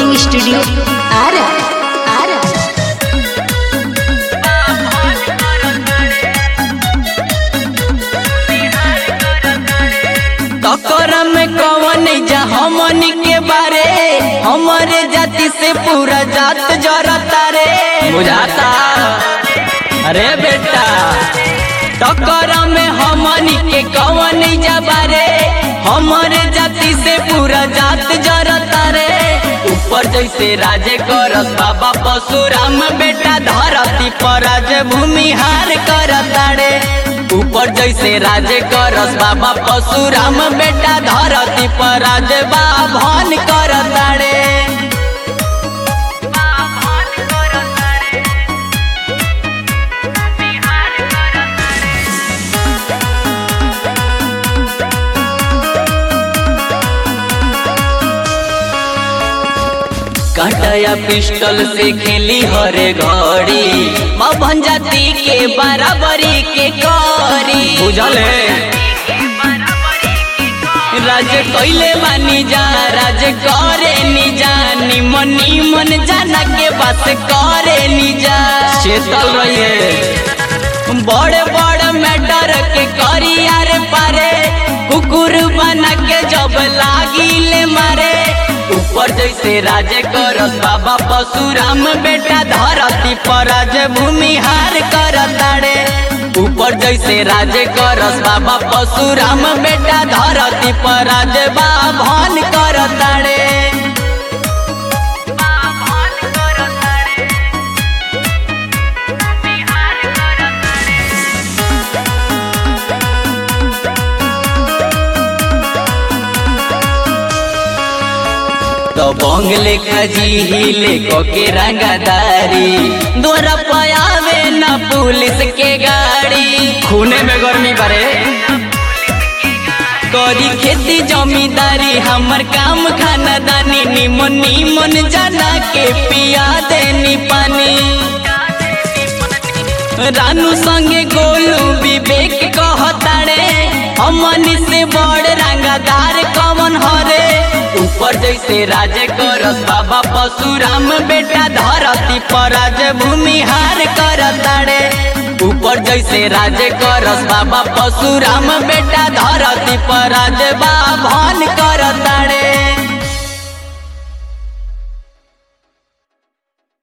recording studio Ara Ara टक्कर में कवन जा हमन के बारे हमारे जाति से पूरा जात जरता रे बुझाता अरे बेटा टक्कर में हमन के कवन जा बारे हमारे जाति से पूरा जात जरता रे ऊपर जैसे राजे करस बाबा परशुराम बेटा धरती पर राज भूमिहार करता रे ऊपर जैसे राजे करस बाबा परशुराम बेटा धरती पर राज बाभन करता रे काटया पिस्टल से खेली हरे घड़ी मभन जाति के बराबरी के करी बुझल राज कैले बानी जा राज करे नी जा निमन निमन जाना के बात करे नी जा चेतल रहिए बड़े बड़ मैटर के करी यार पारे कुकुर बना के जब लागी ले मारे ऊपर जैसे राजे करस बाबा परशुराम बेटा धरती पर राज भूमिहार करताड़े ऊपर जैसे राजे करस बाबा परशुराम बेटा धरती पर राज बाभन करताड़े तो बंग लेखा जी हिले के रंगदारी दोरा पयावे न पुलिस के गाड़ी खूने में गर्मी बरे करी खेती जमींदारी हमर काम खानदानी निमन निमन जाना के पिया देनी पानी रानू संगे गोलू विवेक कहताड़े हमनी से बड़ रंगदार कमन हरे ऊपर जैसे राजे करस बाबा परशुराम बेटा धरती पर राज भूमिहार करताड़े ऊपर जैसे राजे करस बाबा परशुराम बेटा धरती पर राज बाभन करताड़े